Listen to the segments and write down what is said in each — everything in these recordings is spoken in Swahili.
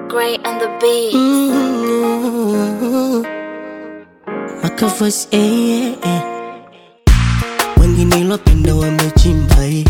Gray and the beat. Mm, Makavas, eh, eh, eh. Wengi nilopenda wamechimba eh.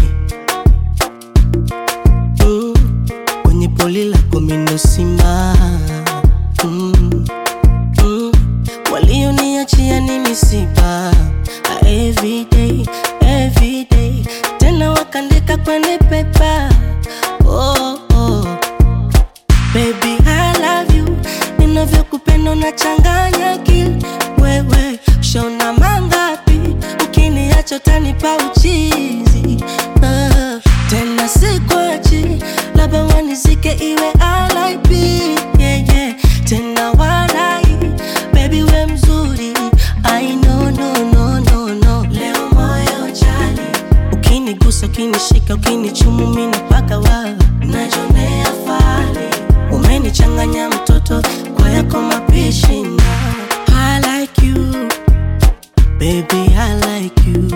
Mm, kwenye poli lako mindo simba mm, mm, walioniachia ni misiba Ah, everyday, everyday tena wakandika kwenye pepa oh, oh. Baby, I love you. Ninavyokupenda unachanganya akili. Wewe shona mangapi? Ukiniacha utanipa uchizi. Ah, tena sikwachi, labda wanizike iwe RIP. Yeah, yeah. Tena walai, baby we mzuri. I know, no, no, no, no. Leo moyo jali ukinigusa ukinishika ukinichumu mina paka wa najonea fali umenichanganya mtoto kwa yako mapishi na I like you baby I like you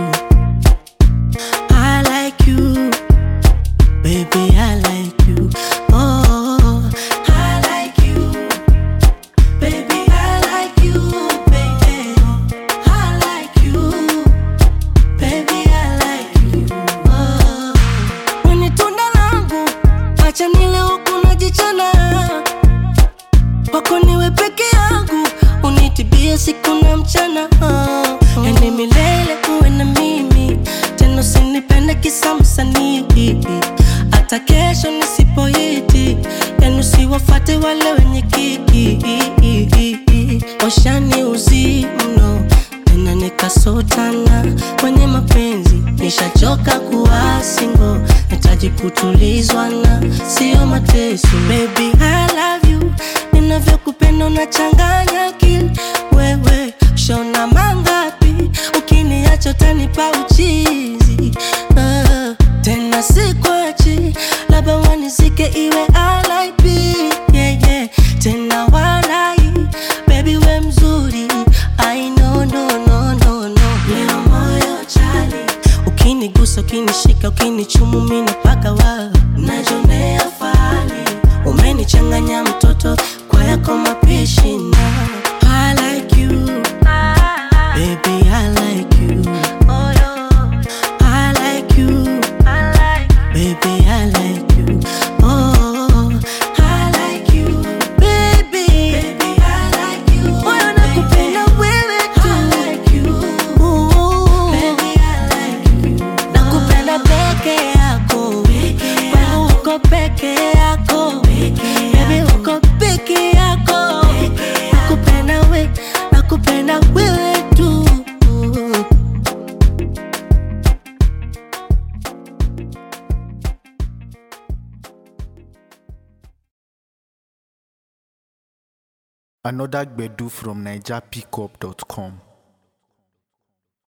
I like you baby I like you oh I like you baby I like you baby I like you Baby, I like you. Oh. Wewe tunda langu, acha nile huku najichana. Wako niwe peke yangu, unitibie siku na mchana. Oh. Yani milele kuwe na mimi, tena usinipende kisa msanii. Hata kesho nisipoiti, yani usiwafate wale wenye kiki. Washani uzi mno tena nikasotana kwenye mapenzi, nishachoka kuwa single, nahitaji kutulizwa na sio mateso. Baby I love you, ninavyokupenda unachanganya akili. Wewe shona mangapi? Ukiniacha utanipa uchizi. Ah, tena sikwachi, labda wanizike iwe RIP. Yeah, yeah. Tena walai, baby we mzuri. I know, no, no, no, no. Leo moyo chali, ukinigusa, ukinishika, ukinichumu mina paka wa najonea fali, umenichanganya mtoto kwa yako mapishi na I like you, baby I like you, I like you, baby I like you, oh I like you, baby, baby I like you, moyo nakupenda wewe tu, I like you, baby I like you, nakupenda peke yako, kwangu uko peke yako, baby uko peke yako, nakupenda we, nakupenda wewe tu. Another Gbedu from NigerPickup.com.